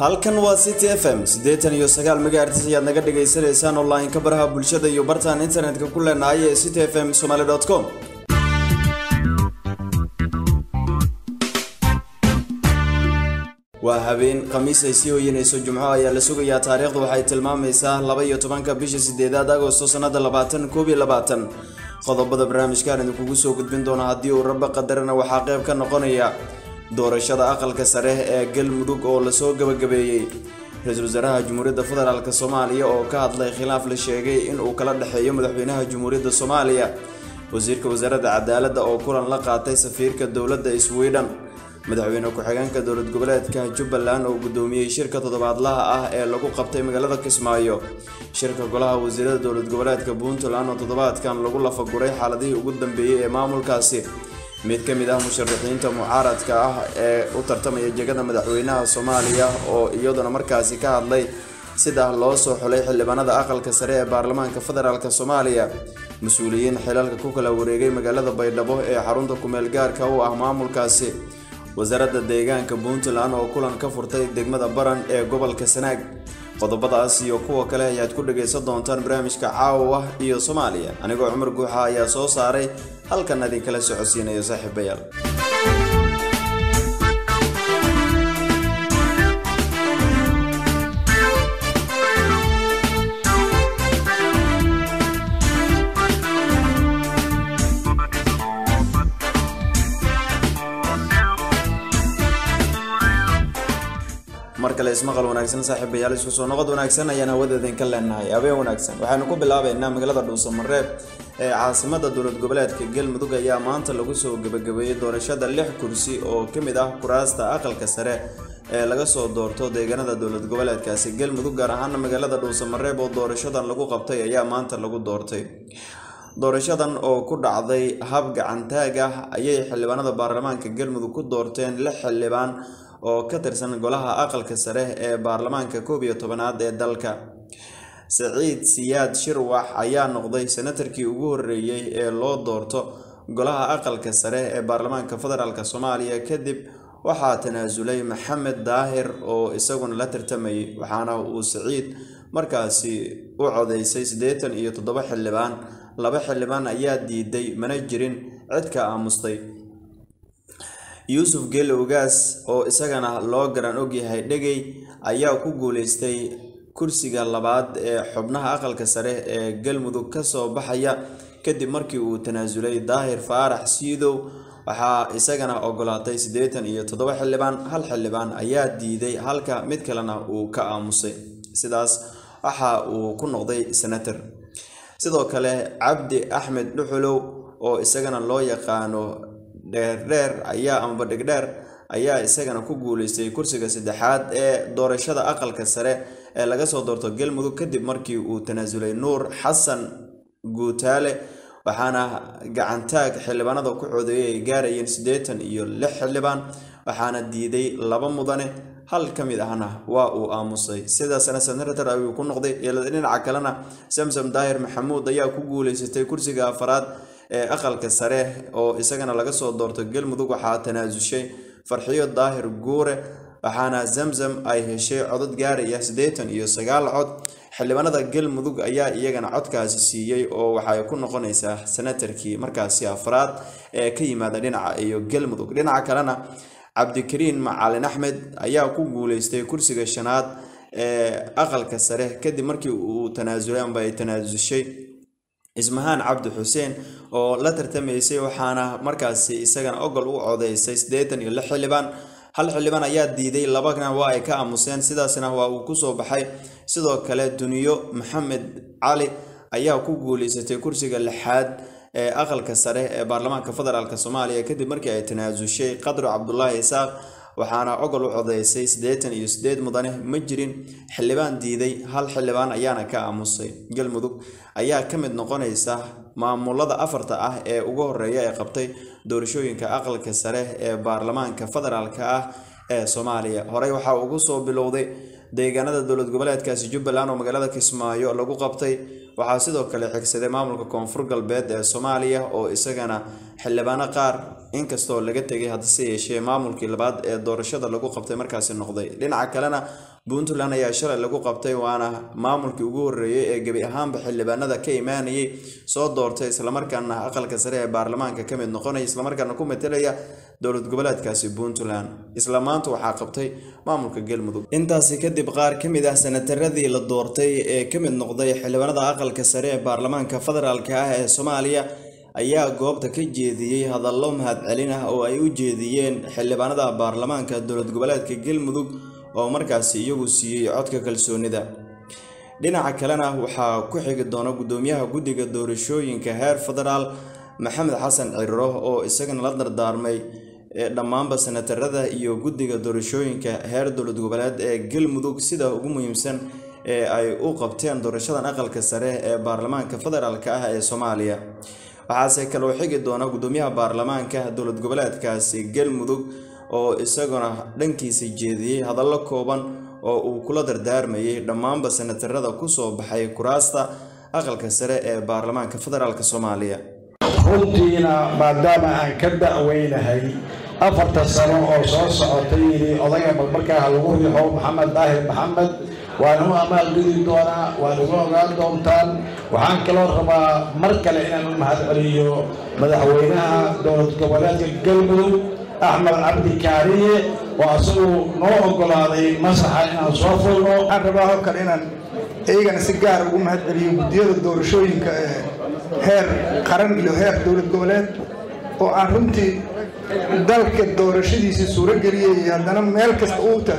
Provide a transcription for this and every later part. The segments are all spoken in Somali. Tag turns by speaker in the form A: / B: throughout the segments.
A: halkan waa city f m siddeetan iyo sagaal megahertis ayaad naga dhagaysanaysaan online-ka baraha bulshada iyo bartaan internetka ku leenahay ee city f m somaly com waa habeen khamiis ay sii hoyanayso jumco ayaa la sugayaa taariikhdu waxay tilmaamaysaa laba iyo tobanka bisha sideedaad agosto sanada labaatan koob iyo labaatan qodobada barnaamijkaan idinkugu soo gudbin doona haddii uu rabba qadarana waxaa qayb ka noqonaya doorashada aqalka sare ee galmudug oo lasoo gabagabeeyey ra-iisul wasaaraha jamhuuriyadda federaalk soomaaliya oo ka hadlay khilaaf la sheegay in uu kala dhexeeyo madaxweynaha jamhuuriyadda soomaaliya wasiirka wasaaradda cadaaladda oo kulan la qaatay safiirka dowladda sweden madaxweyne ku-xigeenka dowlad goboleedka jubbaland oo guddoomiyey shirka toddobaadlaha ah ee lagu qabtay magaalada kismaayo shirka golaha wasiirada dowlad goboleedka puntland oo toddobaadkan lagu lafaguray xaaladihii ugu dambeeyey ee maamulkaasi mid ka mid ah musharaxiinta mucaaradka ah ee u tartamaya jegada madaxweynaha soomaaliya oo iyaduna markaasi ka hadlay sida loo soo xulay xildhibaanada aqalka sare ee baarlamaanka federaalk soomaaliya mas-uuliyiin xilalka ku kala wareegay magaalada baydhabo ee xarunta kumeel gaarka u ah maamulkaasi wasaaradda deegaanka puntland oo kulan ka furtay degmada baran ee gobolka sanaag qodobadaas iyo kuwa kale ayaad ku dhagaysan doontaan barnaamijka caawa iyo soomaaliya anigoo cumar guuxa ayaa soo saaray halkan idinkala socodsiinayo saaxiibayaal mar kale ismaqal wanaagsan saaxiibayaal isku soo noqod wanaagsan ayaan hawada idinka leenahay habeen wanaagsan waxaynu ku bilaabeynaa magaalada dhuusamareeb ee caasimada dowlad goboleedka galmudug ayaa maanta lagu soo gebagabeeyey doorashada lix kursi oo ka mid ah kuraasta aqalka sare ee laga soo doorto deegaanada dowlad goboleedkaasi galmudug gaar ahaana magaalada dhuusamareeb oo doorashadan lagu qabtay ayaa maanta lagu doortay doorashadan oo ku dhacday hab gacantaag ah ayay xildhibaanada baarlamaanka galmudug ku doorteen lix xildhibaan oo ka tirsan golaha aqalka sare ee baarlamaanka koob iyo tobanaad ee dalka saciid siyaad shirwax ayaa noqday senatarkii ugu horeeyey ee loo doorto golaha aqalka sare ee baarlamaanka federaalk soomaaliya kadib waxaa tanaasulay maxamed daahir oo isaguna la tartamayay waxaana uu saciid markaasi u codeysay siddeetan iyo toddoba xildhibaan laba xildhibaan ayaa diiday mana jirin cid ka aamustay yuusuf geele ogaas oo isagana loo garan ogyahay dhegey ayaa ku guuleystay kursiga labaad ee xubnaha aqalka sare ee galmudug kasoo baxaya kadib markii uu tanaasulay daahir faarax siidow waxaa isagana ogolaatay siddeetan iyo toddoba xildhibaan hal xildhibaan ayaa diiday halka mid kalena uu ka aamusay sidaas waxa uu ku noqday senator sidoo kale cabdi axmed dhuxulow oo isagana loo yaqaano dheerdheer ayaa amaba dhegdheer ayaa isagana ku guuleystay kursiga saddexaad ee doorashada aqalka sare ee laga soo doorto galmudug kadib markii uu tanaasulay nuur xasan guutaale waxaana gacantaag xildhibaanada ku codeeyay ay gaarayeen siddeetan iyo lix xildhibaan waxaana diiday laba mudane hal ka mid ahna waa uu aamusay sidaasna senator ayuu ku noqday dhinaca kalena samsam daahir maxamuud ayaa ku guuleysatay kursiga afaraad ee aqalka sare oo isagana laga soo doorto galmudug waxaa tanaasushay farxiyo daahir guure waxaana zamzam ay heshay codod gaaraya siddeetan iyo sagaal cod xildhibaanada galmudug ayaa iyagana codkaasi siiyey oo waxay ku noqonaysaa senatarkii markaasi afraad ee ka yimaada dhinaca iyo galmudug dhinaca kalena cabdikariin macalin axmed ayaa ku guuleystay kursiga shanaad ee aqalka sare kadib markii uu tanaasulay amba ay tanaasushay ismahaan cabdi xuseen oo la tartamaysay waxaana markaasi isagana ogol u codeysay siddeetan iyo lix xildhibaan hal xildhibaan ayaa diiday labana waa ay ka aamuseen sidaasna waa uu kusoo baxay sidoo kale duniyo maxamed cali ayaa ku guuleysatay kursiga lixaad ee aqalka sare ee baarlamaanka federaalk soomaaliya kadib markii ay tanaasushay qadro cabdulaahi isaaq waxaana ogol u codeysay siddeetan iyo siddeed mudane ma jirin xildhibaan diiday hal xildhibaan ayaana ka aamusay galmudug ayaa ka mid noqonaysa maamulada afarta ah ee ugu horeeya ee qabtay doorashooyinka aqalka sare ee baarlamaanka federaalk ah ee soomaaliya horey waxaa ugu soo bilowday deegaanada dowlad goboleedkaasi jubbaland oo magaalada kismaayo lagu qabtay waxaa sidoo kale xigsaday maamulka koonfur galbeed ee soomaaliya oo isagana xildhibaano qaar inkastoo laga tegay haddase yeeshee maamulkii labaad ee doorashada lagu qabtay markaasi noqday dhinaca kalena puntland ayaa shalay lagu qabtay waana maamulkii ugu horreeyey ee gebi ahaanba xildhibaanada ka imaanayay soo doortay islamarkaana aqalka sare ee baarlamaanka ka mid noqonaya islamarkaana ku metelaya dowlad goboleedkaasi puntland isla maanta waxaa qabtay maamulka galmudug intaasi kadib qaar ka mid ah sanataradii la doortay ee ka mid noqday xildhibaanada aqalka sare ee baarlamaanka federaalka ah ee soomaaliya ayaa goobta ka jeediyey hadallo mahadcelin ah oo ay u jeediyeen xildhibaanada baarlamaanka dowlad goboleedka galmudug oo markaasi iyagu siiyey codka kalsoonida dhinaca kalena waxaa ku xigi doona guddoomiyaha guddiga doorashooyinka heer federaal maxamed xasan ciriro oo isagana la dardaarmay dhammaanba sanatarada iyo guddiga doorashooyinka heer dowlad goboleed ee galmudug sida ugu muhiimsan ee ay u qabteen doorashadan aqalka sare ee baarlamaanka federaalk ah ee soomaaliya waxaase kaloo xigi doona guddoomiyaha baarlamaanka dowlad goboleedkaasi galmudug oo isaguna dhankiisa jeediyey hadallo kooban oo uu kula dardaarmayay dhammaanba sanatarada kusoo baxay kuraasta aqalka sare ee baarlamaanka federaalk soomaaliya
B: runtiina maadaama aan ka da'weynahay afarta sano oo soo socotay yidhi odayga balmarkaa lagu riixo maxamed daahir maxamed waana u amaalgudi doonaa waana uga ogaan doontaan waxaan kaloo rabaa mar kale inaan u mahadceliyo madaxweynaha dowlad goboleedka galmudug axmed cabdi kaariye oo asagu noo ogolaaday masaxa inaan soo fulno
C: waxaan rabaa oo kale inaan iyagana si gaar ugu mahadceliyo guddiyada doorashooyinka ee heer qaran iyo heer dowlad goboleed oo aan runtii dalka doorashadiisii suuro geliyay haddana meel kasta uuta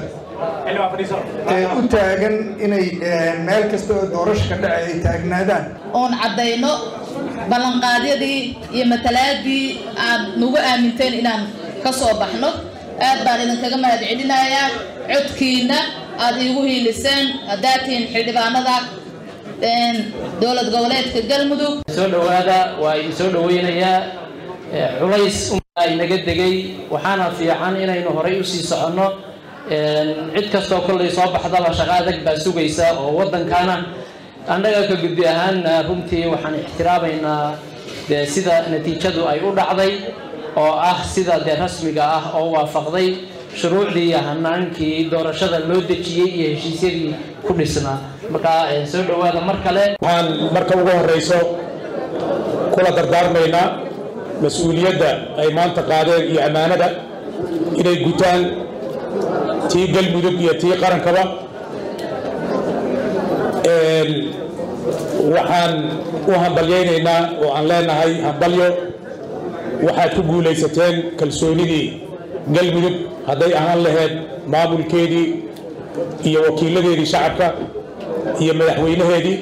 C: u taagan inay meel kasta oo doorasho ka dhacay ay taagnaadaan
D: oon caddayno ballanqaadyadii iyo matalaadii aad nagu aaminteen inaan ka soo baxno aad baan idinkaga mahad celinayaa codkiina aad iigu hiiliseen haddaad tihiin xildhibaanada dowlad goboleedka galmudug
E: soo dhowaada waa idin soo dhoweynayaa culays inaga degay waxaana fiican inaynu horay usii soconno cid kastoo kollay soo baxdaba shaqo adag baa sugaysa oo waddankana annaga ka gudbi ahaanna runtii waxaan ixtiraamaynaa dee sida natiijadu ay u dhacday oo ah sida dee rasmiga ah oo waafaqday shuruucdii iyo hanaankii doorashada loo dejiyey iyo heshiisyadii ku dhisnaa markaa soo dhowaada mar kale
F: waxaan marka ugu horreyso kula dardaarmaynaa mas-uuliyadda ay maanta qaadeen iyo ammaanada inay gutaan tii galmudug iyo tii qarankaba waxaan u hambalyaynaynaa oo aan leenahay hambalyo waxaad ku guulaysateen kalsoonidii galmudug hadday ahaan lahayd maamulkeedii iyo wakiiladeedii shacabka iyo madaxweynaheedii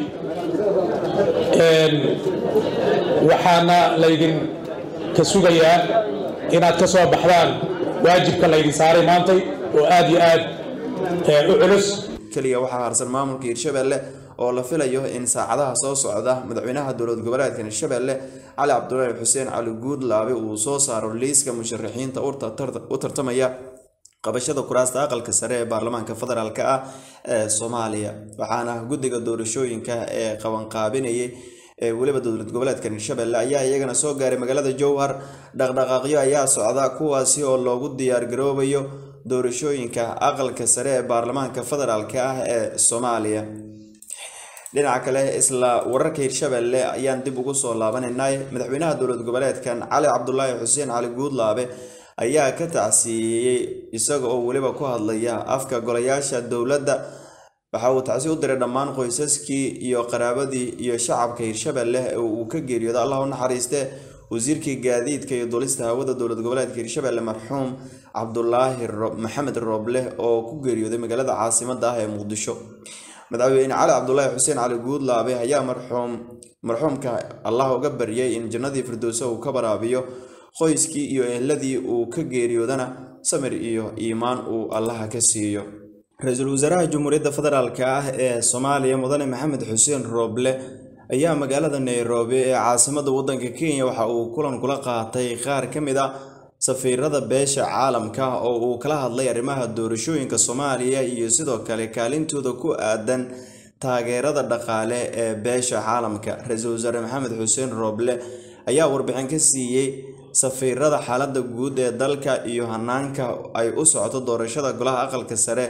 F: waxaana laydin ka sugayaa inaad ka soo baxdaan waajibka laydin saaray maantay oo aad iyo aad u culus
A: keliya waxaa harsan maamulka hirshabelle oo la filayo in saacadaha soo socda madaxweynaha dowlad goboleedka hirshabelle cali cabdulaahi xuseen cali guudlaabe uu soo saaro liiska musharaxiinta u tartamaya qabashada kuraasta aqalka sare ee baarlamaanka federaalk ah ee soomaaliya waxaana guddiga doorashooyinka ee qabanqaabinayay ee weliba dowlad goboleedka hirshabelle ayaa iyagana soo gaaray magaalada jowhar dhaqdhaqaaqyo ayaa socda kuwaasi oo loogu diyaargaroobayo doorashooyinka aqalka sare ee baarlamaanka federaalk ah ee soomaaliya dhinaca kale isla wararka hirshabelle ayaan dib ugu soo laabanaynay madaxweynaha dowlad goboleedkan cali cabdulaahi xuseen cali guudlaabe ayaa ka tacsiiyey isaga oo weliba ku hadlaya afka golayaasha dowladda waxa uu tacsi u diray dhammaan qoysaskii iyo qaraabadii iyo shacabka hirshabelle ee uu ka geeriyooda allah u naxariiste wasiirkii gaadiidka iyo duulista hawada dowlad goboleedka hirshabelle marxuum cabdulaahi maxamed rooble oo ku geeriyooday magaalada caasimada ah ee muqdisho madaxweyne cali cabdulaahi xuseen cali guudlaabe ayaa marxuum marxuumka allah uga baryay in jannadii firdowsa uu ka baraabiyo qoyskii iyo ehladii uu ka geeriyoodana samir iyo iimaan uu allaha ka siiyo ra-iisul wasaaraha jamhuuriyadda federaalk ah ee soomaaliya mudane maxamed xuseen rooble ayaa magaalada nairobi ee caasimada waddanka kenya waxa uu kulan kula qaatay qaar ka mid a safiirada beesha caalamka oo uu kala hadlay arrimaha doorashooyinka soomaaliya iyo sidoo kale kaalintooda ku aadan taageerada dhaqaale ee beesha caalamka ra-iisul wasaare maxamed xuseen rooble ayaa warbixin ka siiyey safiirada xaaladda guud ee dalka iyo hanaanka ay u socoto doorashada golaha aqalka sare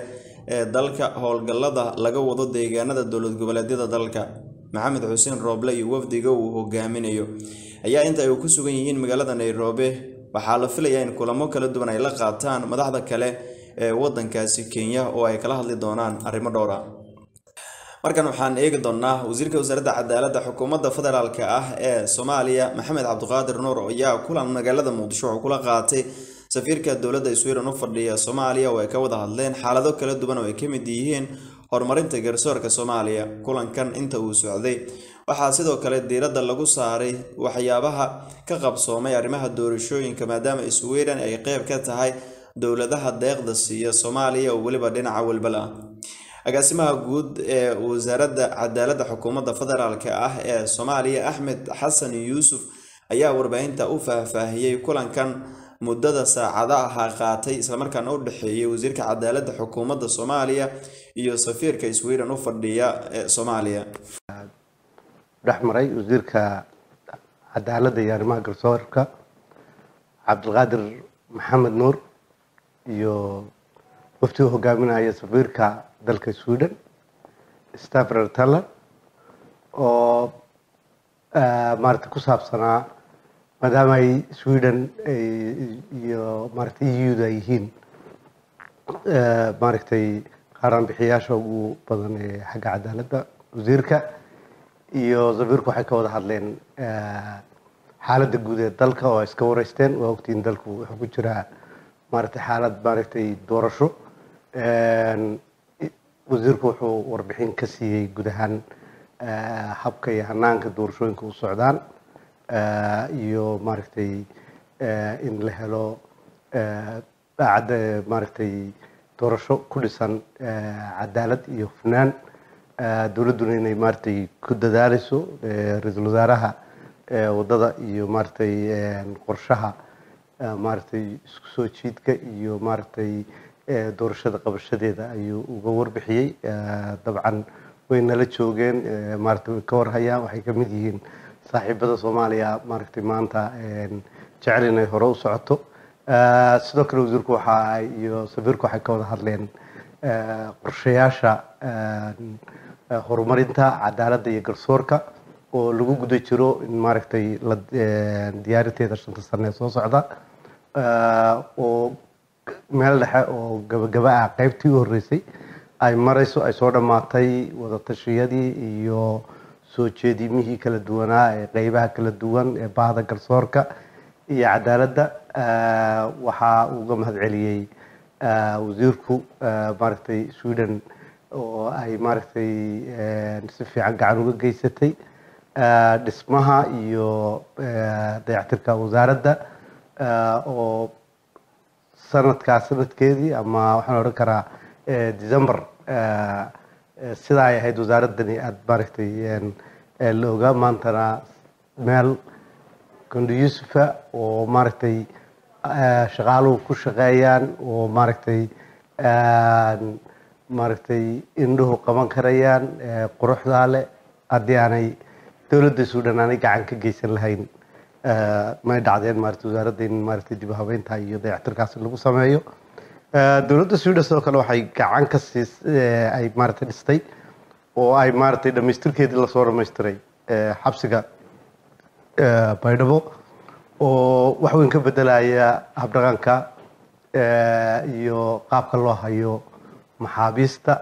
A: ee dalka howlgallada laga wado deegaanada dowlad goboleedyada dalka maxamed xuseen rooble iyo wafdiga uu hogaaminayo ayaa inta ay ku sugan yihiin magaalada nairobi waxaa la filayaa in kulamo kala duwan ay la qaataan madaxda kale ee wadankaasi kenya oo ay kala hadli doonaan arrimo dhowra markan waxaan eegi doonaa wasiirka wasaaradda cadaaladda xukuumadda federaalk ah ee soomaaliya maxamed cabdiqaadir nuur ayaa kulan magaalada muqdisho wuxuu kula qaatay safiirka dowladda sweden u fadhiya soomaaliya oo ay ka wada hadleen xaalado kala duwan oo ay ka mid yihiin horumarinta garsoorka soomaaliya kulankan inta uu socday waxaa sidoo kale diiradda lagu saaray waxyaabaha ka qabsoomay arrimaha doorashooyinka maadaama sweden ay qeyb ka tahay dowladaha deeqda siiya soomaaliya oo weliba dhinaca walbal ah agaasimaha guud ee wasaaradda cadaaladda xukuumadda federaalk ah ee soomaaliya axmed xasan yuusuf ayaa warbaahinta u faahfaahiyey kulankan muddada saacada ahaa qaatay islamarkaana u dhexeeyay wasiirka cadaaladda xukuumadda soomaaliya iyo safiirka sweden u fadhiya ee soomaaliya
G: dhex maray wasiirka cadaaladda iyo arrimaha garsoorka cabdilqaadir maxamed nuur iyo wafti u hogaaminaya safiirka dalka sweden stafrer taller oo maarata ku saabsanaa maadaama ay sweden iyo maarata eu-da ay yihiin maaragtay qaaraanbixiyaasha ugu badan ee xagga cadaaladda wasiirka iyo safiirku waxay ka wada hadleen xaaladda guud ee dalka oo ay iska wareysteen waa ogtiin dalku wuxuu ku jiraa maaragtay xaalad maaragtay doorasho wasiirku wuxuu warbixin ka siiyey guud ahaan habka iyo hanaanka doorashooyinka u socdaan iyo maaragtay in la helo daacadda maaragtay doorasho ku dhisan cadaalad iyo hufnaan dowladduna inay maaragtay ku dadaaleyso ra-iisul wasaaraha waddada iyo maaragtay qorshaha maaragtay isku soo jiidka iyo maaragtay doorashada qabashadeeda ayuu uga warbixiyey dabcan way nala joogeen maaragtay way ka warhayaan waxay ka mid yihiin saaxiibada soomaaliya maaragtay maanta jecel inay hore u socoto sidoo kale wasiirku waxa iyo safiirku waxay ka wada hadleen qorshayaasha horumarinta cadaaladda iyo garsoorka oo lagu guda jiro in maaragtay la diyaarinteeda shanta sane ee soo socda oo meel dhexe oo gabagaba ah qaybtii u horreysay ay marayso ay soo dhammaatay wadatashyadii iyo soo jeedimihii kala duwanaa ee qeybaha kala duwan ee bahda garsoorka iyo cadaaladda waxaa uga mahad celiyey wasiirku maaragtay sweden oo ay maaragtay si fiican gacan uga geysatay dhismaha iyo dayactirka wasaaradda oo sanadkaa sanadkeedii ama waxaan odhan karaa december sidaa ay ahayd wasaaraddani aada maaragtay la ogaa maantana meel kondo yusufa oo maaragtay shaqaaluhu ku shaqeeyaan oo maaragtay maaragtay indhuhu qaban karayaan quruxdaa leh haddii aanay dowladda suudhan aanay gacan ka geysan lahayn may dhacdeen maarata wasaaradda in maaragtay dib u habeynta iyo dayactirkaasi lagu sameeyo dowladda suudhan sidoo kale waxay gacan ka siis ay maaragtay dhistay oo ay maaragtay dhamaystirkeedii lasoo dhamaystiray xabsiga baydhabo oo wax weyn ka bedelaya habdhaqanka iyo qaabka loo hayo maxaabiista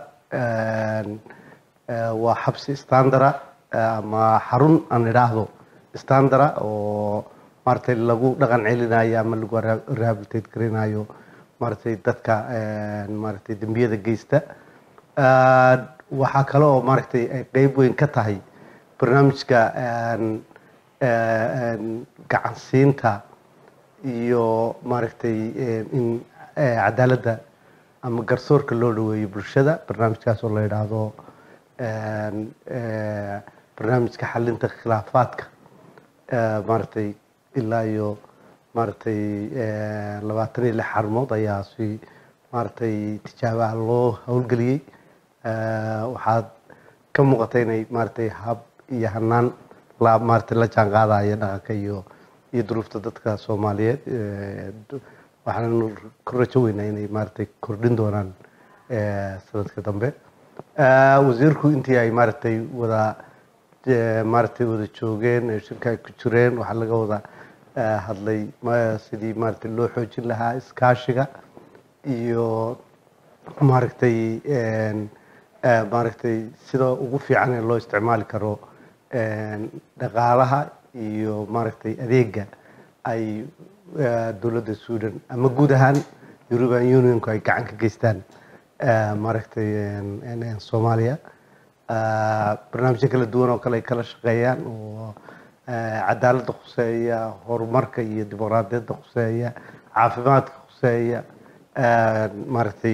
G: waa xabsi standara ama xarun aan idhaahdo standara oo maaragtay lagu dhaqan celinayo ama lagu rehabilitate garinayo maaragtay dadka maaragtay dembiyada geysta waxaa kale oo maaragtay ay qeyb weyn ka tahay barnaamijka gacansiinta iyo maaragtay in cadaaladda ama garsoorka loo dhaweeyo bulshada barnaamijkaas oo la yidhaahdo barnaamijka xalinta khilaafaadka maaragtay ilaa iyo maaragtay labaatan iyo lix xarumood ayaa si maaragtay tijaabaha loo howlgeliyey waxaad ka muuqata inay maaragtay hab iyo hanaan la maaragtay la jaan qaadaya dhaqanka iyo iyo duruufta dadka soomaaliyeed waxaan ku rajo weynaa inay maaragtay kordhin doonaan sanadka dambe wasiirku intii ay maaragtay wada maaragtay wada joogeen shirka ay ku jireen waxaa laga wada hadlay sidii maaragtay loo xoojin lahaa iskaashiga iyo maaragtay maaragtay sida ugu fiican ee loo isticmaali karo dhaqaalaha iyo maaragtay adeega ay dowladda suudan ama guud ahaan european unionku ay gacan ka geystaan maaragtay soomaaliya barnaamijyo kala duwan oo kale ay kala shaqeeyaan oo cadaaladda khuseeya horumarka iyo dimuqraadiyadda khuseeya caafimaadka khuseeya maaragtay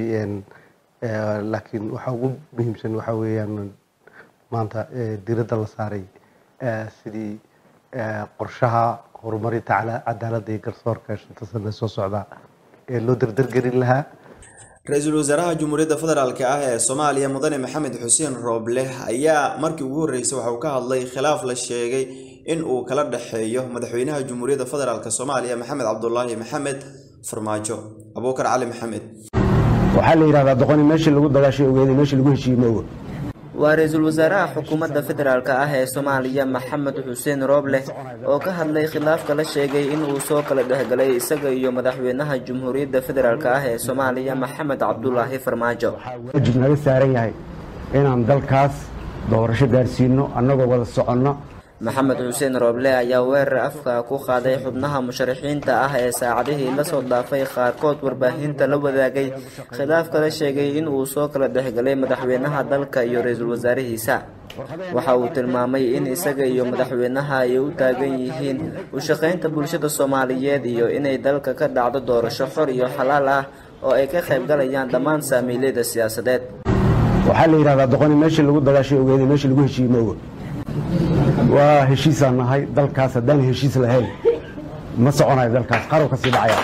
G: laakiin waxa ugu muhiimsan waxa weeyaan maanta diiradda la saaray sidii qorshaha horumarinta cadaaladda iyo garsoorka shanta sane soo socda ee loo dardargelin lahaa
A: ra-iisul wasaaraha jamhuuriyadda federaalk ah ee soomaaliya mudane maxamed xuseen rooble ayaa markii ugu horreysay waxa uu ka hadlay khilaaf la sheegay in uu kala dhexeeyo madaxweynaha jamhuuriyadda federaalk soomaaliya maxamed cabdulaahi maxamed farmaajo abuukar cali maxamed
H: waxaa la yidhahdaa doqoni meeshii lagu dagaashay ogeeday meeshii lagu heshiiyey ma oga
I: waa ra-iisul wasaaraha xukuumadda federaalk ah ee soomaaliya maxamed xuseen rooble oo ka hadlay khilaafka la sheegay in uu soo kala dhexgalay isaga iyo madaxweynaha jamhuuriyadda federaalk ah ee soomaaliya maxamed cabdulaahi farmaajo
H: waajib naga saaran yahay inaan dalkaas doorasho gaarsiino annagoo wada soconno
I: maxamed xuseen rooble ayaa weerar afka ku qaaday xubnaha musharaxiinta ah ee saacadihii lasoo dhaafay qaarkood warbaahinta la wadaagay khilaafka la sheegay in uu soo kala dhexgalay madaxweynaha dalka iyo ra-iisul wasaarihiisa waxa uu tilmaamay in isaga iyo madaxweynaha ay u taagan yihiin u shaqaynta bulshada soomaaliyeed iyo inay dalka ka dhacdo doorasho xor iyo xalaal ah oo ay ka qayb galayaan dhammaan saamiilyada siyaasadeed
H: waxaa la yidhahdaa doqoni meeshii lagu dagaashay ogeeday meeshii lagu heshiiyey ma oga waa heshiisaan nahay dalkaas haddaan heshiis lahayn ma soconayo dalkaas qarow ka sii dhacaya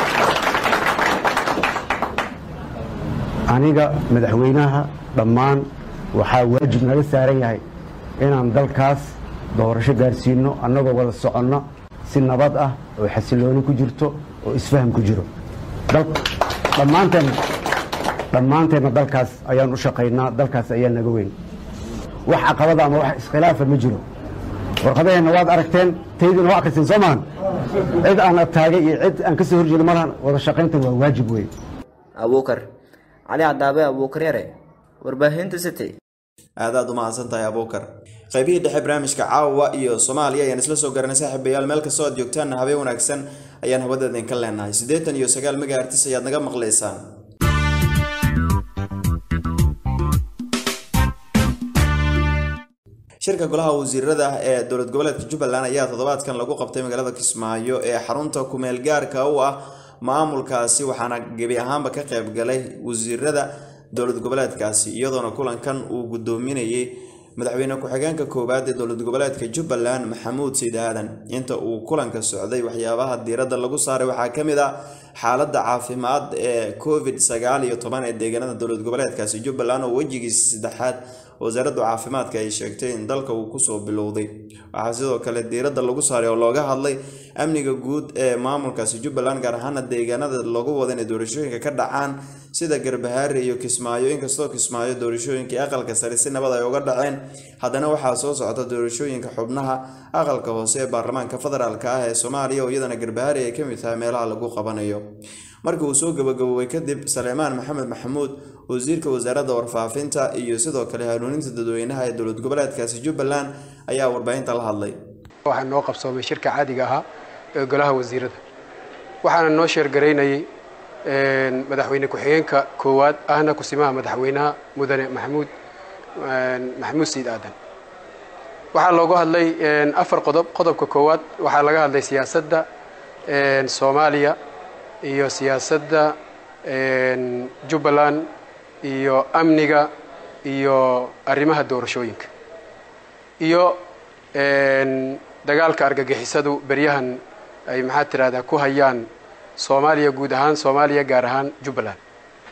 H: aniga madaxweynaha dhammaan waxaa waajib naga saaran yahay inaan dalkaas doorasho gaarsiino annagoo wada soconno si nabad ah oo xasilooni ku jirto oo isfaham ku jiro dhammaanteen dhammaanteenna dalkaas ayaan u shaqaynaa dalkaas ayaa naga weyn wax caqabada ama wax iskhilaafa ma jiro warqadaheenna waad aragteen taydina waa akhriseen soo maahan cid aan taagay iyo cid aan ka soo horjeedo malahan wada shaqayntan waa waajib wey
I: abuukar cali cadaabe abuukar yare warbaahinta city
A: aadaad u mahadsan tahay abuukar qaybihii dhexe barnaamijka caawa iyo soomaaliya ayaan isla soo garanay saaxiibayaal meel kastoo aad joogtaanna habeen wanaagsan ayaan hawadeedin ka leenahay siddeetan iyo sagaal megahertis ayaad naga maqlaysaan shirka golaha wasiirada ee dowlad goboleedka jubbaland ayaa toddobaadkan lagu qabtay magaalada kismaayo ee xarunta kumeel gaarka u ah maamulkaasi waxaana gebi ahaanba ka qayb galay wasiirada dowlad goboleedkaasi iyadoona kulankan uu gudoominayay madaxweyne ku-xigeenka koowaad ee dowlad goboleedka jubbaland maxamuud sayd aadan inta uu kulanka socday waxyaabaha diiradda lagu saaray waxaa ka mid ah xaaladda caafimaad ee covid sagaal iyo toban ee deegaanada dowlad goboleedkaasi jubbaland oo wejigiisa saddexaad wasaaradda caafimaadka ay sheegtay in dalka uu kusoo bilowday waxaa sidoo kale diiradda lagu saaray oo looga hadlay amniga guud ee maamulkaasi jubbaland gaar ahaana deegaanada lagu wada inay doorashooyinka ka dhacaan sida garbahaare iyo kismaayo inkastoo kismaayo doorashooyinkii aqalka sare si nabad ay uga dhaceen haddana waxaa soo socota doorashooyinka xubnaha aqalka hoose ee baarlamaanka federaalk ah ee soomaaliya oo iyadana garbahaare ay kamid tahay meelaha lagu qabanayo markii uu soo gabagaboobay kadib saleemaan maxamed maxamuud wasiirka wasaaradda warfaafinta iyo sidoo kale hanuuninta dadweynaha ee dowlad goboleedkaasi jubbaland ayaa warbaahinta la hadlay
J: waxaa noo qabsoomay shirka caadiga ahaa ee golaha wasiirada waxaana noo sheergaraynayay madaxweyne ku-xigeenka koowaad ahna kusimaha madaxweynaha mudane maxamuud maxamuud sayid aadan waxaa loogu hadlay afar qodob qodobka koowaad waxaa laga hadlay siyaasadda soomaaliya iyo siyaasadda jubbaland iyo amniga iyo arrimaha doorashooyinka iyo dagaalka argagixisadu beryahan ay maxaa tirahdaa ku hayaan soomaaliya guud ahaan soomaaliya gaar ahaan jubbaland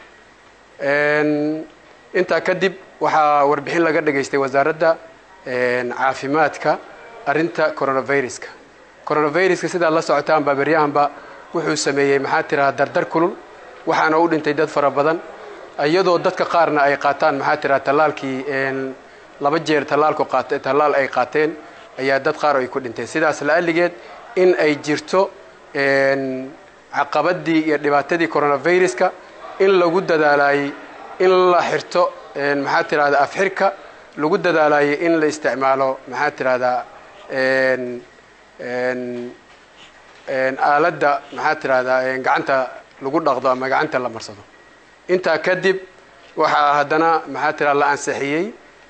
J: intaa kadib waxaa warbixin laga dhageystay wasaaradda caafimaadka arrinta coronaviruska coronaviruska sidaad la socotaanba beryahanba wuxuu sameeyey maxaa tirahaa dardar kulul waxaana u dhintay dad fara badan iyadoo dadka qaarna ay qaataan maxaa tiraa tallaalkii laba jeer tallaalku qaat tallaal ay qaateen ayaa dad qaar ay ku dhinteen sidaas la'alligeed in ay jirto caqabadii iyo dhibaatadii coronaviruska in lagu dadaalayey in la xirto maxaa tirahdaa afxirka lagu dadaalayey in la isticmaalo maxaa tirahdaa aaladda maxaa tirahdaa gacanta lagu dhaqdo ama gacanta la marsado intaa kadib waxaa haddana maxaa tira la ansixiyey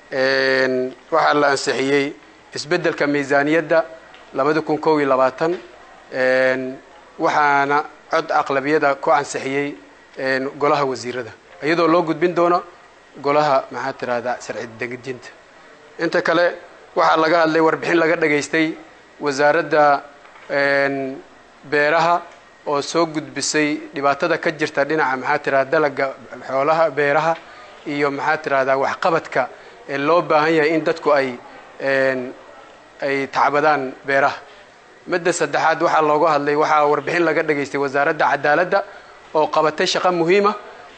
J: waxaa la ansixiyey isbeddelka miisaaniyadda labada kun kow iyo labaatan waxaana cod aqlabiyada ku ansixiyey golaha wasiirada iyadoo loo gudbin doono golaha maxaa tirahdaa sharci degejinta inta kale waxaa laga hadlay warbixin laga dhageystay wasaaradda beeraha oo soo gudbisay dhibaatada ka jirta dhinaca maxaa tirahda dalaga xoolaha beeraha iyo maxaa tirahdaa waxqabadka ee loo baahan yahay in dadku ay ay tacbadaan beeraha midda saddexaad waxaa looga hadlay waxaa warbixin laga dhageystay wasaaradda cadaaladda oo qabatay shaqo muhiima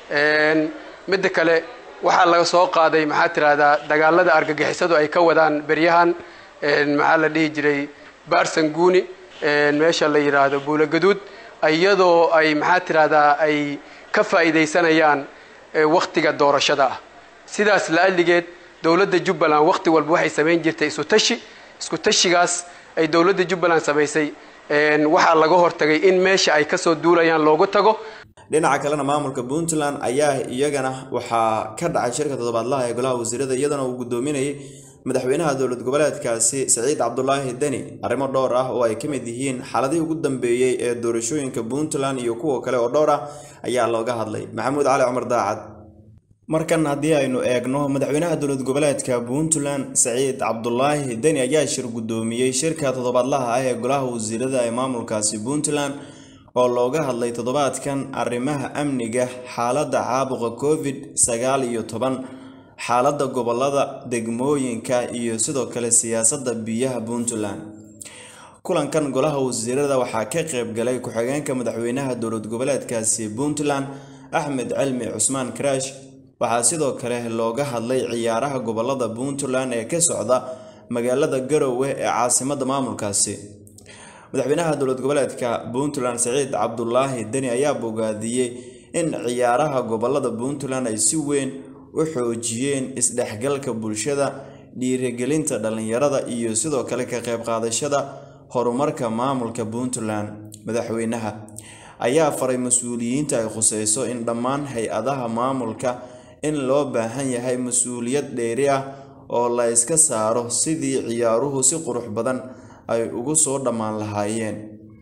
J: midda kale waxaa laga soo qaaday maxaa tirahdaa dagaalada argagixisadu ay ka wadaan beryahan maxaa la dhihi jiray baarsanguuni meesha la yidhaahdo buulogaduud iyadoo ay maxaa tirahdaa ay ka faa'iidaysanayaan waktiga doorashada ah sidaas la'alligeed dowladda jubbaland wakti walba waxay samayn jirtay isu tashi isku tashigaas ay dowladda jubbaland samaysay waxaa laga hortagay in meesha ay kasoo duulayaan loogu tago
A: dhinaca kalena maamulka puntland ayaa iyagana waxaa ka dhacay shirka toddobaadlaha ee golaha wasiirada iyadana uu guddoominayay madaxweynaha dowlad goboleedkaasi saciid cabdulaahi deni arrimo dhowr ah oo ay ka mid yihiin xaaladihii ugu dambeeyey ee doorashooyinka puntland iyo kuwa kale oo dhowr ah ayaa looga hadlay maxamuud cali cumar daacad markan haddii aynu eegno madaxweynaha dowlad goboleedka puntland saciid cabdulaahi deni ayaa shir guddoomiyey shirka toddobaadlaha ah ee golaha wasiirada ee maamulkaasi puntland oo looga hadlay toddobaadkan arrimaha amniga xaaladda caabuqa covid sagaal iyo toban xaaladda gobolada degmooyinka iyo sidoo kale siyaasadda biyaha puntland kulankan golaha wasiirada waxaa ka qayb galay ku-xigeenka madaxweynaha dowlad goboleedkaasi puntland axmed cilmi cusmaan karaash waxaa sidoo kale looga hadlay ciyaaraha gobolada puntland ee ka socda magaalada garowe ee caasimadda maamulkaasi madaxweynaha dowlad goboleedka puntland saciid cabdulaahi deni ayaa bogaadiyey in ciyaaraha gobolada puntland ay si weyn u xoojiyeen isdhexgalka bulshada dhiirigelinta dhallinyarada iyo sidoo kale ka qayb qaadashada horumarka maamulka puntland madaxweynaha ayaa faray mas-uuliyiinta ay khuseyso in dhammaan hay-adaha maamulka in loo baahan yahay mas-uuliyad dheeri ah oo la iska saaro sidii ciyaaruhu si qurux badan ay ugu soo dhammaan lahaayeen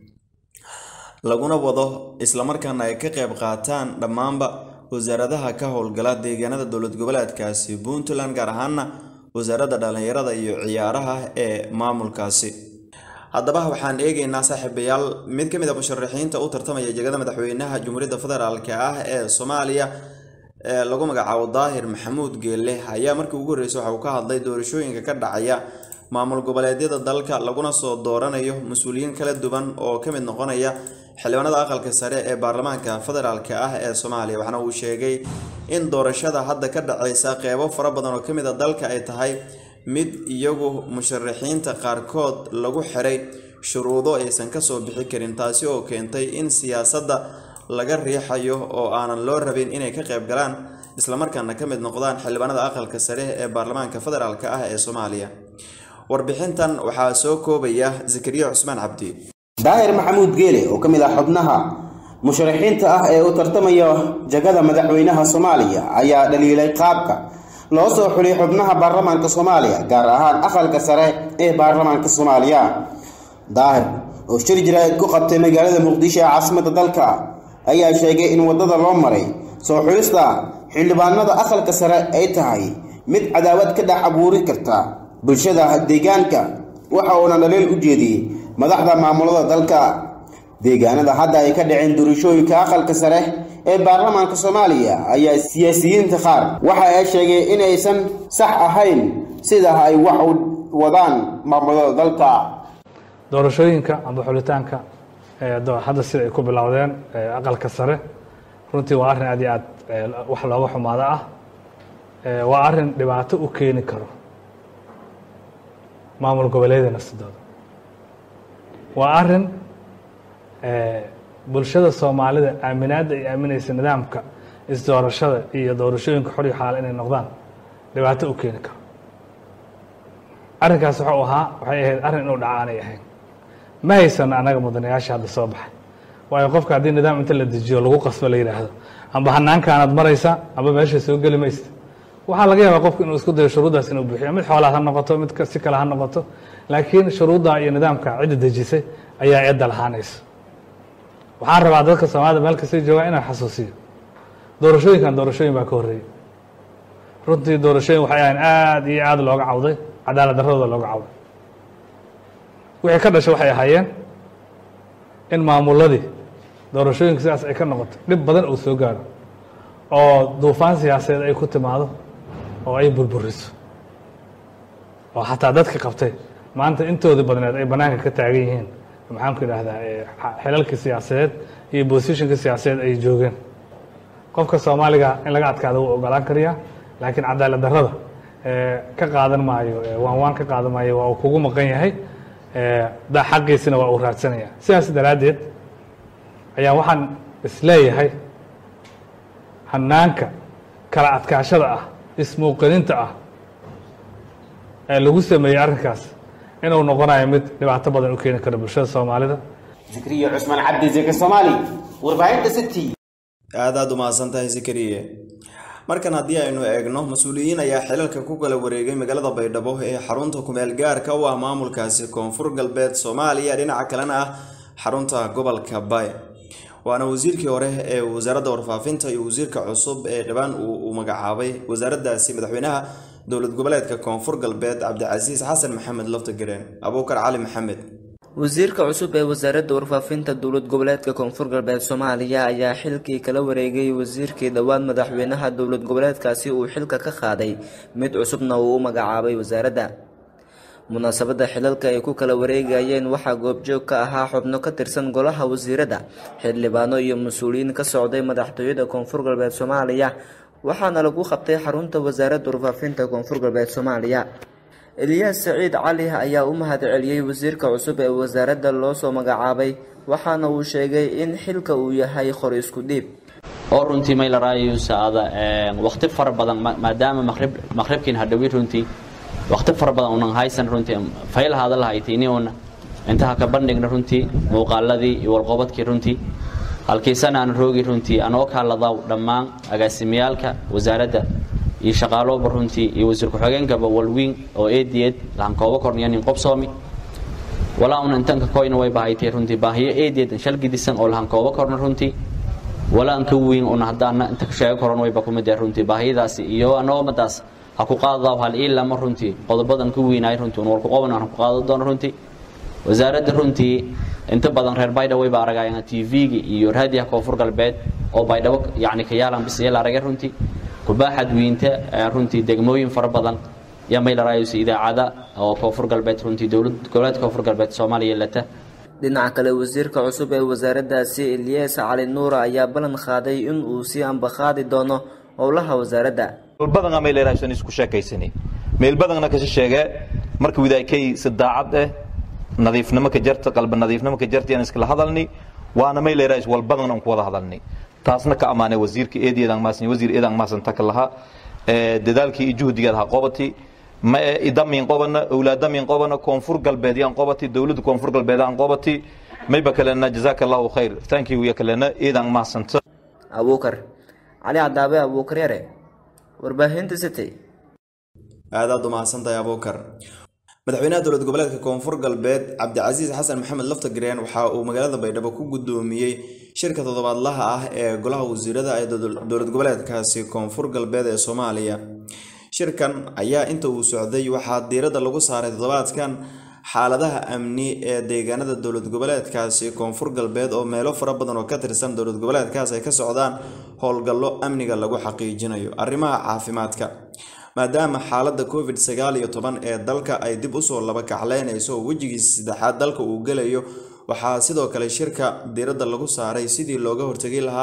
A: laguna wado islamarkaana ay ka qayb qaataan dhammaanba wasaaradaha ka howlgala deegaanada dowlad goboleedkaasi puntland gaar ahaana wasaaradda dhallinyarada iyo ciyaaraha ee maamulkaasi haddaba waxaan eegeynaa saaxiibayaal mid ka mid a musharaxiinta u tartamaya jegada madaxweynaha jumhuuriyadda federaalk ah ee soomaaliya ee lagu magacaabo daahir maxamuud geelle ayaa markii ugu horreysay waxa uu ka hadlay doorashooyinka ka dhacaya maamul goboleedyada dalka laguna soo dooranayo mas-uuliyiin kala duwan oo ka mid noqonaya xildhibaanada aqalka sare ee baarlamaanka federaalk ah ee soomaaliya waxaana uu sheegay in doorashada hadda ka dhaceysa qeybo fara badan oo kamid a dalka ay tahay mid iyagu musharaxiinta qaarkood lagu xiray shuruudo aysan kasoo bixi karin taasi oo keentay in siyaasadda laga riixayo oo aanan loo rabin inay ka qayb galaan islamarkaana ka mid noqdaan xildhibaanada aqalka sare ee baarlamaanka federaalk ah ee soomaaliya warbixintan waxaa soo koobaya zakariya cusmaan cabdi
K: daahir maxamuud geele oo ka mid ah xubnaha musharaxiinta ah ee u tartamaya jagada madaxweynaha soomaaliya ayaa dhaliilay qaabka loo soo xulay xubnaha baarlamaanka soomaaliya gaar ahaan aqalka sare ee baarlamaanka soomaaliya daahir oo shir jiraa'id ku qabtay magaalada muqdisho ee caasimadda dalka ayaa sheegay in waddada loo maray soo xulista xildhibaanada aqalka sare ay tahay mid cadaawad ka dhex abuuri karta bulshada deegaanka waxa uuna dhaliil u jeediyey madaxda maamulada dalka deegaanada hadda ay ka dhaceen doorashooyinka aqalka sare ee baarlamaanka soomaaliya ayaa siyaasiyiinta qaar waxa ay sheegeen inaysan sax ahayn sida ay wax u wadaan maamulada dalka
L: doorashooyinka amba xulitaanka hadda sida ay ku bilowdeen aqalka sare runtii waa arrin aad iyo aad wax looga xumaado ah waa arrin dhibaato u keeni karo maamul goboleeda nafsadooda waa arrin bulshada soomaalida aaminaadda ay aaminaysa nidaamka isdoorashada iyo doorashooyinka xor iyo xaal inay noqdaan dhibaato u keeni karo arrinkaas wuxuu ahaa waxay ahayd arrin inuu dhaca aanay ahayn ma haysano annaga mudanayaasha hadda soo baxay waayo qofka haddii nidaam inta la dejiyo lagu qasbo la yidhaahdo amba hanaankaanaad maraysa amba meesha soo geli maysta waxaa laga yaabaa qofku inuu isku dayo shuruuddaas inuu buuxiyo mid xoolaad ha noqoto mid si kale ha noqoto laakiin shuruudda iyo nidaamka cidda dejisay ayaa eedda lahaanaysa waxaan rabaa dadka soomaalida meel kasta joogaa inaan xasuusiyo doorashooyinkan doorashooyin baa ka horreeyey runtii doorashooyin waxay ahayn aada iyo aada looga cawday cadaalad darradooda looga cawday wixii ka dhashay waxay ahaayeen in maamuladii doorashooyinka sidaas ay ka noqoto dhib badan uu soo gaaro oo duufaan siyaasadeed ay ku timaado oo ay burburiso oo xataa dadka qabtay maanta intoodii badneed ay bannaanka ka taagan yihiin maxaan ku idhaahdaa xilalkii siyaasadeed iyo bosishinka siyaasadeed ay joogeen qofka soomaaliga in laga adkaado wuu ogolaan kariyaa laakiin cadaalad darrada ka qaadan maayo waan waan ka qaadan maayo waa uu kugu maqan yahay xaqiisina waa uu raadsanaya sidaas daraaddeed ayaa waxaan isleeyahay hanaanka kala adkaashada ah ismuuqaninta ah ee lagu sameeyey arrinkaas inuu noqonayo mid dhibaato badan u keeni karo bulshada soomaalida
K: zikriya cusmaan cabdi zika soomaali warbaahinta city
A: aad aad umahadsan tahay zikriye markan haddii aynu eegno mas-uuliyiin ayaa xilalka ku kala wareegay magaalada baydhabo ee xarunta kumeel gaarka u ah maamulkaasi koonfur galbeed soomaaliya dhinaca kalena ah xarunta gobolka bay waana wasiirkii hore ee wasaaradda warfaafinta iyo wasiirka cusub ee dhibaan uu magacaabay wasaaraddaasi madaxweynaha dowlad goboleedka koonfur galbeed cabdicasiis xasan maxamed laftagareen abuukar cali maxamed
I: wasiirka cusub ee wasaaradda warfaafinta dowlad goboleedka koonfur galbeed soomaaliya ayaa xilkii kala wareegay wasiirkii dhowaan madaxweynaha dowlad goboleedkaasi uu xilka ka qaaday mid cusubna uu u magacaabay wasaaradda munaasabadda xilalka ay ku kala wareegayeen waxaa goobjoog ka ahaa xubno ka tirsan golaha wasiiradda xildhibaano iyo mas-uuliyiin ka socday madaxtooyada koonfur galbeed soomaaliya waxaana lagu qabtay xarunta wasaaradda warfaafinta koonfur galbeed soomaaliya eliyaas saciid cali ayaa u mahad celiyey wasiirka cusub ee wasaaradda loo soo magacaabay waxaana uu sheegay in xilka uu yahay qor isku dhiib
M: oo runtii maylaraayo saada waqti fara badan maadaama maqrib maqribkiin hadhowi runtii waqti fara badan unan haysan runtii faylahaada lahaytini una intaha ka bandhigna runtii muuqaaladii iyo walqobadkii runtii halkiisana aan roogi runtii anoo kaaladaw dhammaan agaasimiyaalka wasaaradda iyo shaqaalooba runtii iyo wasiir ku-xigeenkaba walwiin oo eediyeed lahan kooba korniyanin qobsoomi walaa una intanka koyna way bahaytay runtii baahiyo eediyeed shalgidisan oo lahan kooba korna runtii walaa anka wiin una haddaana inta sheego koran wayba kumid runtii baahiyadaasi iyo anoomadaas ha ku qaadadaw hal ii lama runtii qodobadan ku wiinaay runtii un walku qoban aan ku qaado doono runtii wasaaradda runtii inta badan reer baydhabo wayba aragayaan tv-ga iyo raadiyaha koonfur galbeed oo baydhabo yacni ka yaalan bis yeel aragay runtii kubaaxad wiinta runtii degmooyin fara badan yaa maylarayos idaacada oo koonfur galbeed runtii dowlad goboleedka koonfur galbeed soomaaliya lata
I: dhinaca kale wasiirka cusub ee wasaaraddaasi eliyas cali nuura ayaa ballan qaaday in uu sii ambaqaadi doono howlaha wasaaradda
N: meelbadan mayleeraysan isku sheekaysani meelbadanna kasi sheege marka widaakay si daacad eh nadiifnimo ka jarta qalba nadiifnimo ka jarta aan iskala hadalni waana mayleerays walbadan aan ku wada hadalni taasna ka amaanay wasiirka eedeedaan maasan wasiir eedaan maasan taka laha dadaalkii iyo juhdigeed ha qobati ma idamin qobana awlaadamin qobana koonfur galbeed yaan qobati dowladda koonfur galbeed aan qobati mayba kalena jazaaka allahu khayr thank you ya kalena eedaan maasanta
I: abuukar cali cadaabe abuukar yare warbaahinta city
A: aad aad u mahadsantahay abuukar madaxweynaha dowlad goboleedka koonfur galbeed cabdicasiis xasan maxamed laftagreen waxa uu magaalada baydhabo ku gudoomiyey shirka toddobaadlaha ah ee golaha wasiirada ee dowlad goboleedkaasi koonfur galbeed ee soomaaliya shirkan ayaa inta uu socday waxaa diiradda lagu saaray toddobaadkan xaaladaha amni ee deegaanada dowlad goboleedkaasi koonfur galbeed oo meelo fara badan oo ka tirsan dowlad goboleedkaas ay ka socdaan howlgallo amniga lagu xaqiijinayo arrimaha caafimaadka maadaama xaaladda covid sagaal iyo toban ee dalka ay dib usoo laba kacleynayso oo wejigiisa saddexaad dalka uu gelayo waxaa sidoo kale shirka diiradda lagu saaray sidii looga hortegi lahaa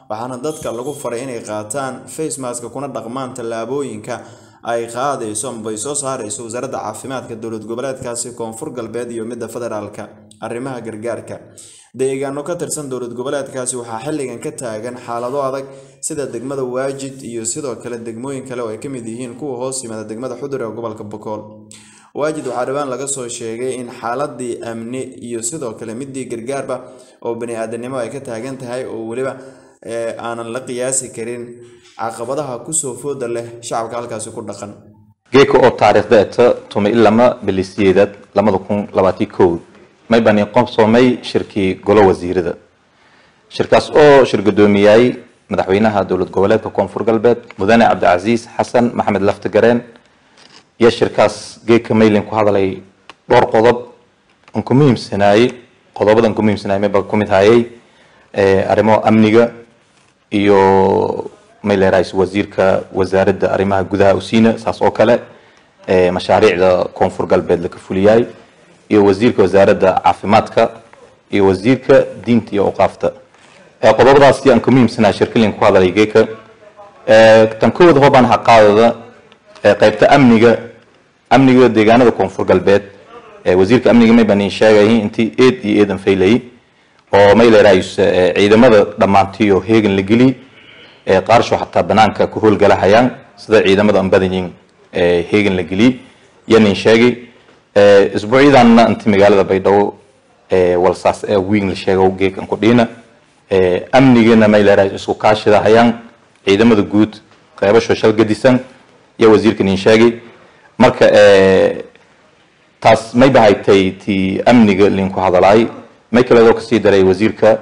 A: waxaana dadka lagu faray inay qaataan facemaska kuna dhaqmaan tallaabooyinka ay qaadayso amba ay soo saarayso wasaaradda caafimaadka dowlad goboleedkaasi koonfur galbeed iyo midda federaalka arrimaha gargaarka deegaano ka tirsan dowlad goboleedkaasi waxaa xilligan ka taagan xaalado adag sida degmada waajid iyo sidoo kale degmooyin kale oo ay ka mid yihiin kuwa hoos yimaada degmada xudur ee gobolka bokool waajid waxaa dhowaan laga soo sheegay in xaaladii amni iyo sidoo kale midii gargaarba oo bani-aadanimo ay ka taagan tahay oo weliba aanan la qiyaasi karin caqabadaha kusoo fooda leh shacabka halkaasi ku dhaqan
N: geeka oo taariikhda eta tuma ilama bilisiyeedad lamada kun labaati kow may bani qobsoomay shirkii golo wasiirada shirkaas oo shir gudoomiyay madaxweynaha dowlad goboleedka koonfur galbeed mudane cabdicasiis xasan maxamed laftigareen iyo shirkaas geeka maylin ku hadalay dhowr qodob aan ku muhiimsanaayey qodobadan ku muhiimsanaayay mayba ku mid hayay arrimo amniga iyo mayleerays wasiirka wasaaradda arrimaha gudaha usiina saas oo kale mashaariicda koonfur galbeed laka fuliyay iyo wasiirka wasaaradda caafimaadka iyo wasiirka diinta iyo awqaafta qodobadaasi aan ku muhiimsanaa shirkalin ku hadalay geeka tan koowaad hoobaan haqaadada qaybta amniga amniga deegaanada koonfur galbeed wasiirka amniga may baan sheegay intii eed iyo eedan faylayay oo may leerays ciidamada dhammaantiyo heegan la geli qaarsho xataa banaanka ku howlgalahayaan sida ciidamada aan badanyiin heegan la geli yanin sheegay isbuucyadanna inti magaalada baydhabo walsaas ee wiin la sheego geekan ku dhiina amnigana may leerays isku kaashidahayaan ciidamada guud qeybasho shal gadisan iyo wasiirka nin sheegay marka taas may bahaytay ti amniga linku hadalaay may kaleedoo kasii daray wasiirka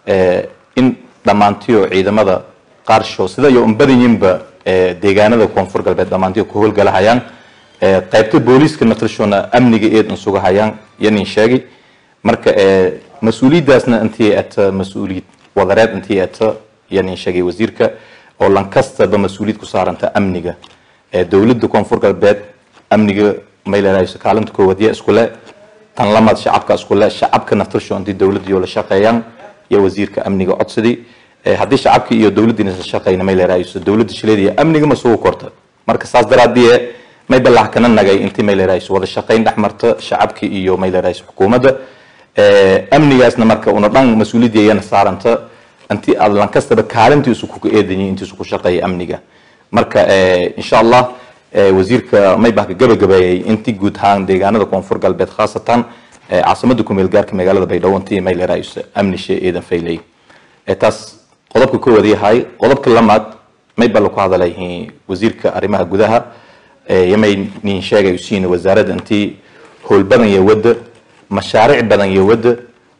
N: in dhammaantiyo ciidamada qaarsho sida iyo unbadanyinba deegaanada koonfur galbeed dhammaantiyo ku howlgalahayaan qaybta booliiska natrishona amniga eed insugahayaan iyo nin sheegay marka mas-uuliyaddaasna intii ata mas-uuliyad wadareed intii ata iyo nin sheegay wasiirka oo lankastaba mas-uuliyad ku saaranta amniga dowladda koonfur galbeed amniga mayleerayso kaalinta koowaad ya iskule tan lamaad shacabka iskule shacabka naftirsho intii dowladdiyo la shaqeeyaan iyo wasiirka amniga codsadii haddii shacabkii iyo dowladdiina la shaqeyna mayleerayso dowladda shileediya amniga ma sugu korta marka saas daraadii may balax kana nagay intii mayleerayso wada shaqeyn dhex marta shacabkii iyo mayleerayso xukuumadda amnigaasna marka una dhan mas-uuliyadii ayana saaranta intii aad lankastaba kaalintiisu kuka eedanyi intiisu ku shaqeeya amniga marka insha allah wasiirka maybahka gabagabeeyay intii guud ahaan deegaanada koonfur galbeed khaasatan caasimada kumeel gaarka magaalada baydhabo intii mayleerayso amnishe eedan faylay taas qodobka koowaad yahay qodobka lamaad mayba laku hadalay wasiirka arrimaha gudaha yamay nin sheegay usiina wasaaradda intii howl badan iyo wadda mashaariic badan iyo wadda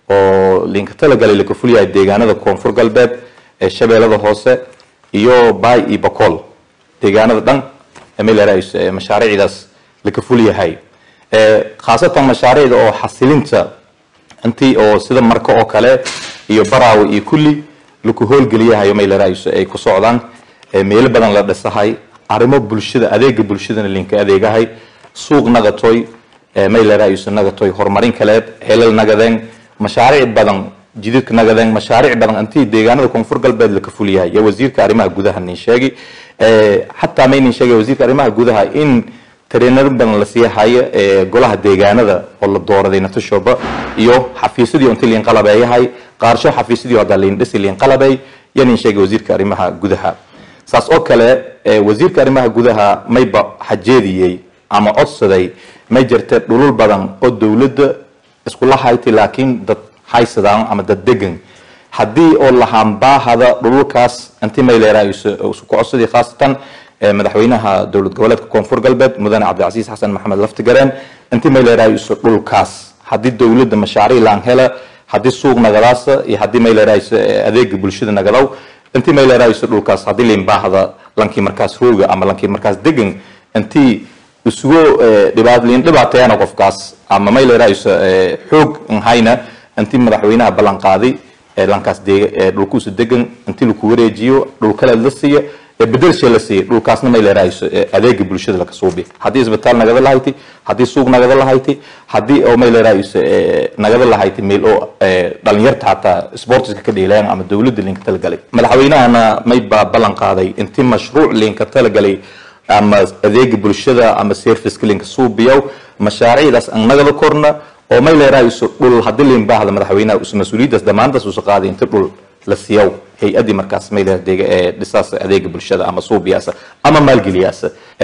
N: oo linka talagalay laka fulyahay deegaanada koonfur galbeed ee shabeellada hoose iyo baay iyo bakool deegaanada dhan mayleerays mashaariicdaas laka fulyahay khaasatan mashaariicda oo xasilinta intii oo sida marka oo kale iyo baraawe iyo kulli laku howlgeliyahayo mayleerays ay ku socdaan meelo badan la dhisahay arrimo bulshada adeega bulshadana linka adeegahay suuq nagatoy mayleerays nagatoy horumarin kaleed xelal nagadeen mashaariic badan jididka nagadeen mashaariic badan intii deegaanada koonfur galbeed laka fulyahay iyo wasiirka arrimaha gudaha nin sheegi xataa may nin sheegay wasiirka arrimaha gudaha in tareenaro badan la sii hayo golaha deegaanada oo la dooraday natashoba iyo xafiisyadii intii liin qalabeeyahay qaarsho xafiisyadii hadda liin dhisi liin qalabey iyo nin sheegay wasiirka arrimaha gudaha saas oo kale wasiirka arrimaha gudaha mayba xajeediyey ama codsaday may jirta dhulul badan oo dowladda iskula haytay laakiin dad haysadaan ama dad degan haddii oo lahaanbaahada dhululkaas intii mayleerayso isku codsadii khaasatan madaxweynaha dowlad goboleedka koonfur galbeed mudane cabdicasiis xasan maxamed laftigareen intii mayleerayso dhulkaas haddii dowladda mashaariic laan hela haddii suuq nagadaasa iyo haddii mayleerayso adeega bulshada nagadaw intii mayleerayso dhulkaas haddii liinbaahda lankii markaas rooga ama lankii markaas degan intii isugu dhibaat liin dhibaateeyana qofkaas ama mayleerayso xoog nhayna intii madaxweynaha ballan qaaday lankaas dhulkuusu degan intii laku wareejiyo dhul kale la siiya bedelsha la siiyey dhulkaasna may leerahayso adeega bulshada laka suubi haddii isbitaal nagada lahayti haddii suuq nagada lahayti haddii oo may leerahayso nagada lahayti meel oo dhalinyarta xataa sportiska ka dheelayaan ama dowladda linka talagalay madaxweynahana may baa ballan qaaday intii mashruuc linka talagalay ama adeega bulshada ama serviceka linka suubiyow mashaariicdaas aan nagada korna oo may leerahayso dhul haddii lin baahda madaxweynaha mas-uuliyaddaas damaanadaas uusa qaaday inta dhul la siiyow hay-adii markaas mayl dhisaas adeega bulshada ama suubiyaasa ama maalgeliyaasa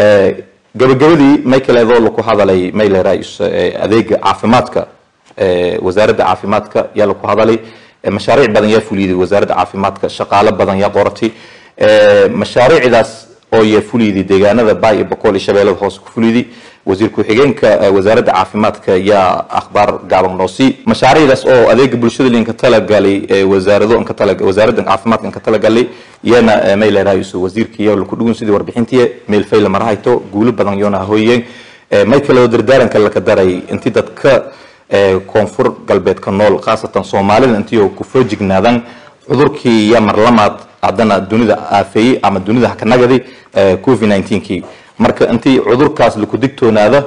N: gabagabadii may kaleedoo laku hadalay maylerais adeega caafimaadka wasaaradda caafimaadka yaa laku hadalay mashaariic badan yaa fuliyday wasaaradda caafimaadka shaqaalo badan yaa qoratay mashaariicdaas oo yaa fuliyday deegaanada baay iyo boqol iyo shabeellada hoose ku fuliyday wasiir ku-xigeenka wasaaradda caafimaadka yaa akhbaar gaaban noo sii mashaariicdaas oo adeega bulshada linka talagalay wasaarado nka tala wasaaradda caafimaadka nka talagalay iyana may leerahayso wasiirka iyo laku dhugun sidii warbixintii meel fayla marahayto guulo badan yoona hooyeen may kaloo dardaaranka laka daray intii dadka koonfur galbeedka nool khaasatan soomaalida intii oo ku foojignaadaan cudurkii iyo marlamaad haddana dunida aafeeyey ama dunida hakanagaday covid 19kii marka intii cudurkaas laku digtoonaada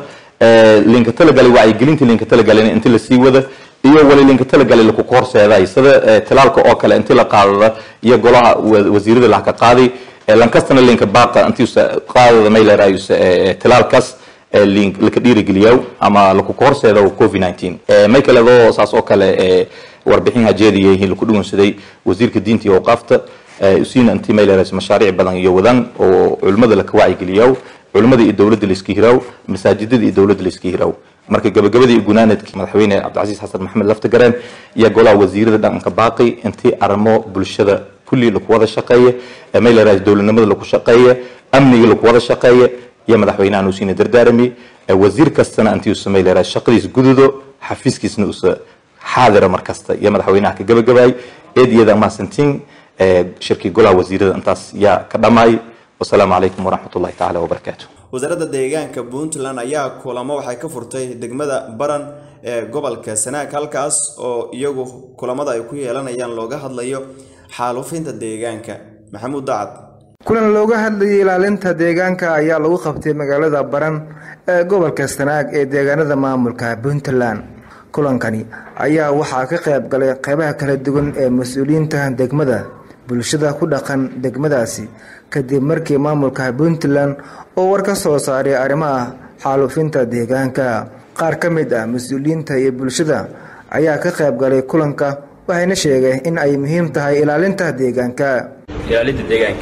N: linka talagalay wacyigelintii linka talagalay intii lasii wada iyo wali linka talagalay laku horseeday sida talaalka oo kale intii la qaadada iyo golaha wasiirada laka qaaday lankastana linka baaqa intii qaadada may leerayus talaalkaas laka dhiirigeliyow ama laku horseeda covid 19 may kaleedoo saas oo kale warbixin hajeediyayihiin laku dhugunsaday wasiirka diinta iyo awqaafta usiina intii may leerayus mashaariic badan iyo wadan oo culimmada laka wacyigeliyow culimmada iyo dowladda layska hiraw masaajidada iyo dowladda layska hiraw marka gabagabadii iyo gunaanadkii madaxweyne cabdicasiis xasan maxamed laftagareen iyo golaha wasiirada dhaqanka baaqi intii arrimo bulshada kulli laku wada shaqeeya may leerahay dowladnimada laku shaqeeya amniga laku wada shaqeeya iyo madaxweynahan uu siina dardaarami wasiir kastana intii uusa may leerahay shaqadiis gududo xafiiskiisna uusa xaadira markasta iyo madaxweynaha ka gabagabaay eed iyada mahadsantiin shirkii golaha wasiirada intaas yaa ka dhamaay wasalaamu calaykum waraxmat ullahi tacaala wabarakaatu
A: wasaaradda deegaanka puntland ayaa kulamo waxay ka furtay degmada baran ee gobolka sanaag halkaas oo iyagu kulamada ay ku yeelanayaan looga hadlayo xaalufinta deegaanka maxamuud dacad
C: kulan looga hadlayay ilaalinta deegaanka ayaa lagu qabtay magaalada baran ee gobolka sanaag ee deegaanada maamulka puntland kulankani ayaa waxaa ka qayb galay qeybaha kala duwan ee mas-uuliyiinta degmada bulshada ku dhaqan degmadaasi kadib markii maamulka puntland oo war ka soo saaray arrimaha xaalufinta deegaanka qaar ka mid ah mas-uuliyiinta iyo bulshada ayaa ka qayb galay kulanka waxayna sheegeen in ay muhiim tahay ilaalinta deegaanka
O: ilaalinta deegaanka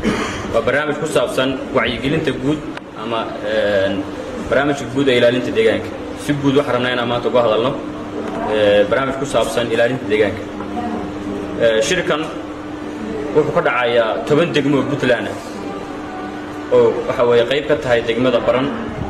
O: waa barnaamij ku saabsan wacyigelinta guud ama barnaamijka guud ee ilaalinta deegaanka si guud waxaan rabnaa inaan maanta uga hadalno barnaamij ku saabsan ilaalinta deegaanka shirkan wuxuu ka dhacayaa toban degmo oo puntland ah oo waxa weeye qayb ka tahay degmada baran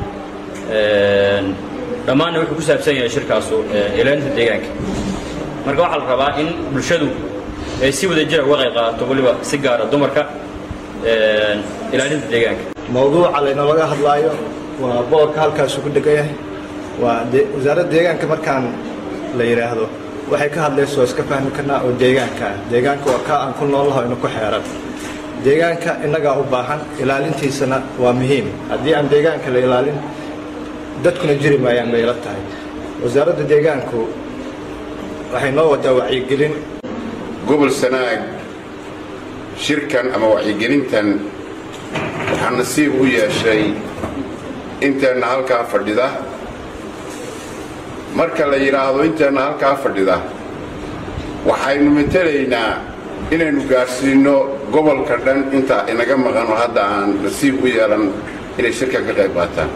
O: dhammaanna wuxuu ku saabsan yahay shirkaasu ilaalinta deegaanka marka waxaa la rabaa in bulshadu ay si wada jira uga qayb qaadato weliba si gaara dumarka ilaalinta deegaanka
P: mawduuca laynalaga hadlaayo waa boorka halkaasu ku degan yahay waa wasaaradda deegaanka markaan la yidhaahdo waxay ka hadlayso iska fahmi karnaa oo deegaanka ah deegaanka waa kaa aan ku noolnaho ina ku xeeran deegaanka innagaa u baahan ilaalintiisana waa muhiim haddii aan deegaanka la ilaalin dadkuna jiri maayaan bay ila tahay wasaaradda deegaanku waxay noo wadaa wacyigelin
Q: gobol sanaag shirkan ama wacyigelintan waxaa nasiib u yeeshay inteenna halkaa fadhida marka la yidhaahdo inteenna halkaa fadhida waxaynu matelaynaa inaynu gaadhsiinno gobolka dhan inta inaga maqan oo hadda aan nasiib u yeelan inay shirkan ka qayb qaataan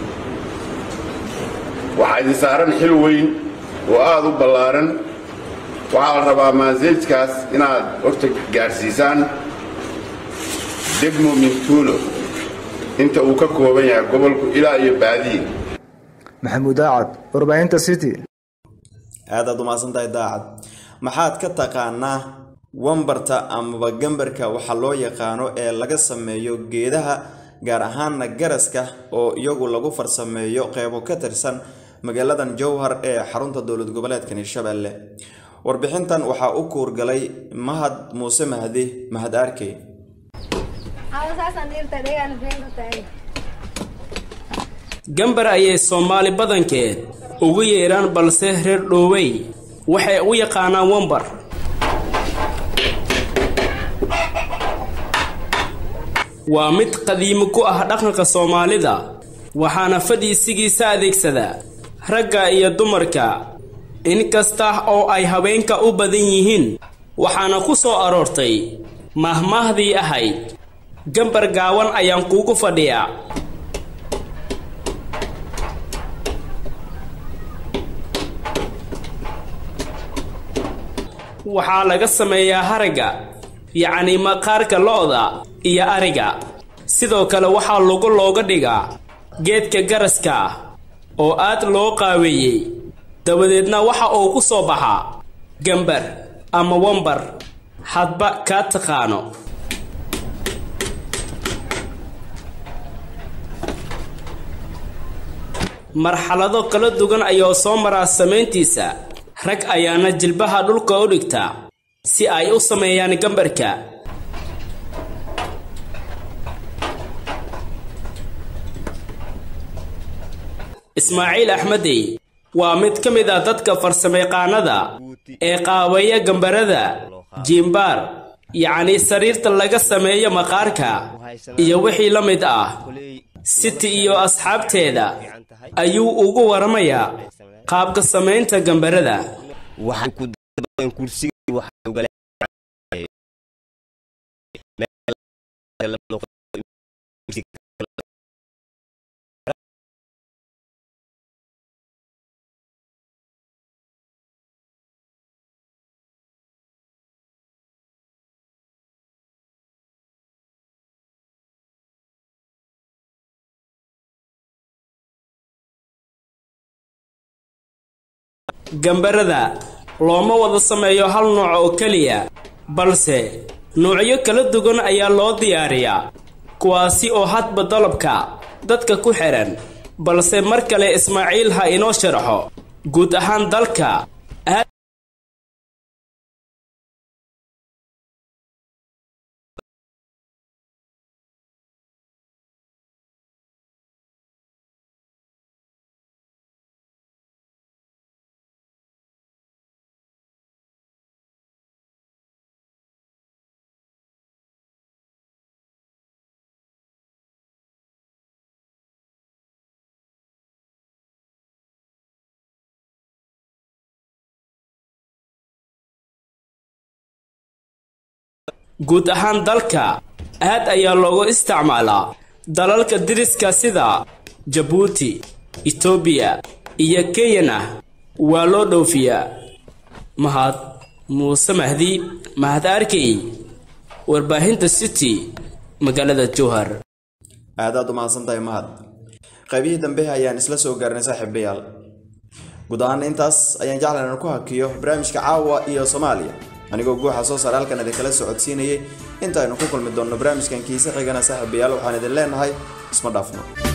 Q: waxaa idin saaran xil weyn oo aada u ballaaran waxaa la rabaa maaseejkaas inaad horta gaadhsiisaan degmo mintuulo inta uu ka kooban yahay gobolku ilaa iyo baadiye
C: maxamuud aacad warbaahinta city
A: aadaad umahadsan tahay daacad maxaad ka taqaanaa wambarta amaba gambarka waxaa loo yaqaano ee laga sameeyo geedaha gaar ahaana garaska oo iyagu lagu farsameeyo qeybo ka tirsan magaaladan jowhar ee xarunta dowlad goboleedka hirshabelle warbixintan waxaa u kuurgalay mahad muuse mahdi mahad arkey
R: gambar ayay soomaali badankeed ugu yeedhaan balse reer dhoowey waxay u yaqaanaan wambar waa mid qadiimi ku ah dhaqanka soomaalida waxaana fadhiisigiisa adeegsada ragga iyo dumarka inkasta oo ay haweenka u badan yihiin waxaana ku soo aroortay mahmaahdii ahayd gambar gaawan ayaan kuugu fadhiyaa waxaa laga sameeyaa haragga yacni maqaarka lo'da iyo ariga sidoo kale waxaa lugu looga dhigaa geedka garaska ah oo aad loo qaaweeyey dabadeedna waxa uu ku soo baxaa gambar ama wambar hadba kaa taqaano marxalado kala duwan ayuu soo maraa samayntiisa rag ayaana jilbaha dhulka u dhigta si ay u sameeyaan gambarka ismaaciil axmedey waa mid ka mid ah dadka farsamayaqaanada ee qaabeeya gambarada jiimbaar yacni sariirta laga sameeyo maqaarka iyo wixii la mid ah siti iyo asxaabteeda ayuu ugu waramayaa qaabka samaynta gambarada gambarada looma wada sameeyo hal nooc oo keliya balse nuucyo kala duwan ayaa loo diyaariyaa kuwaasi oo hadba dalabka dadka ku xidhan balse mar kale ismaaciil ha inoo sharaxo guud ahaan dalka guud ahaan dalka aad ayaa loogu isticmaalaa dalalka diriska sida jabuuti etoobiya iyo kenyana waa loo dhoofiyaa mahad muuse mahdi mahad arkey warbaahinta city magaalada jowhar
A: aadaad u mahadsantahay mahad qaybihii dambe ayaan isla soo gaarnay saaxiibayaal guud ahaan intaas ayaan jeclan inaan ku hakiyo barnaamijka caawa iyo soomaaliya anigoo guuxa soo saar halkan idinkala socodsiinayay intaaynu ku kulmi doonno barnaamijkan kiise xigana saaxiibayaal waxaan idin leenahay isma dhaafno